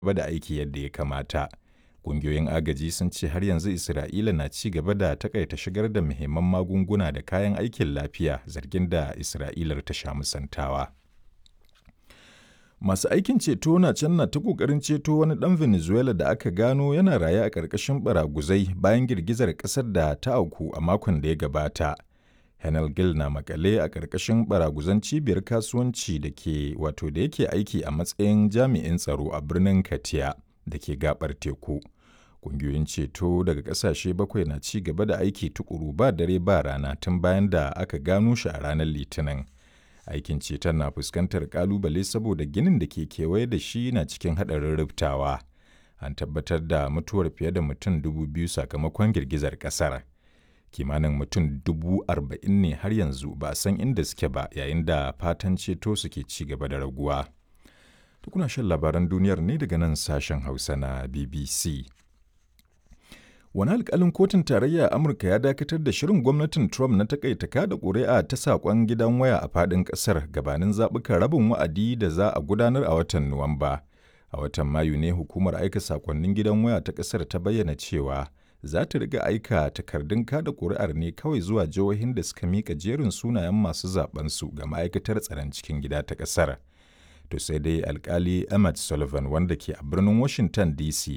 gaba da aiki yadda ya kamata. Ƙungiyoyin agaji sun ce har yanzu Isra'ila na ci gaba da takaita shigar da muhimman magunguna da kayan aikin lafiya zargin da Isra'ilar ta sha musantawa. Masu aikin ceto na can na ta ƙoƙarin ceto wani ɗan Venezuela da aka gano yana raye a ƙarƙashin baraguzai bayan girgizar ƙasar da ta auku a makon da ya gabata. Henel Gil na makale a ƙarƙashin baraguzan cibiyar kasuwanci da ke wato da yake aiki a matsayin jami'in tsaro a birnin Katia da ke gabar teku. Ƙungiyoyin ceto daga ƙasashe bakwai na ci gaba da aiki tukuru ba dare ba rana tun bayan da aka gano shi a ranar Litinin. Aikin ceton na fuskantar ƙalubale saboda ginin da ke kewaye da shi na cikin haɗarin rubtawa. An tabbatar da mutuwar fiye da mutum dubu biyu sakamakon girgizar ƙasar. kimanin mutum dubu arba'in ne har yanzu ba a san inda suke ba yayin da fatan ceto suke ci gaba da raguwa. Tukuna shan labaran duniyar ne daga nan sashen Hausa na BBC. Wani alkalin kotun tarayya Amurka ya dakatar da shirin gwamnatin Trump na takaita kada ƙuri'a ta saƙon gidan waya a faɗin ƙasar gabanin zaɓukan rabin wa'adi da za a gudanar a watan Nuwamba. A watan Mayu ne hukumar aika saƙonnin gidan waya ta ƙasar ta bayyana cewa za ta riga aika takardun kada ƙuri'ar ne kawai zuwa jihohin da suka mika jerin sunayen masu su ga ma'aikatar tsaron cikin gida ta ƙasar. To sai dai alkali Emmett Sullivan wanda ke a birnin Washington DC